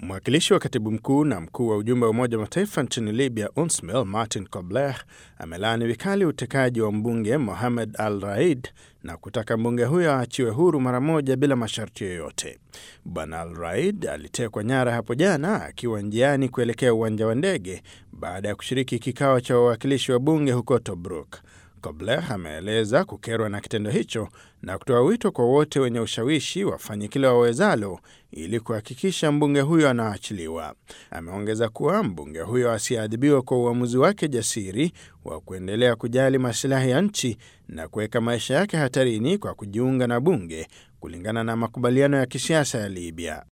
Mwakilishi wa katibu mkuu na mkuu wa ujumbe wa Umoja wa Mataifa nchini Libya, UNSMIL, Martin Kobler amelaani vikali utekaji wa mbunge Mohamed Al Raid na kutaka mbunge huyo aachiwe huru mara moja bila masharti yoyote. Bwana Al Raid alitekwa nyara hapo jana akiwa njiani kuelekea uwanja wa ndege baada ya kushiriki kikao cha wawakilishi wa bunge huko Tobruk. Kobler ameeleza kukerwa na kitendo hicho na kutoa wito kwa wote wenye ushawishi wafanye kile wawezalo ili kuhakikisha mbunge huyo anaachiliwa. Ameongeza kuwa mbunge huyo asiadhibiwa kwa uamuzi wake jasiri wa kuendelea kujali masilahi ya nchi na kuweka maisha yake hatarini kwa kujiunga na bunge kulingana na makubaliano ya kisiasa ya Libya.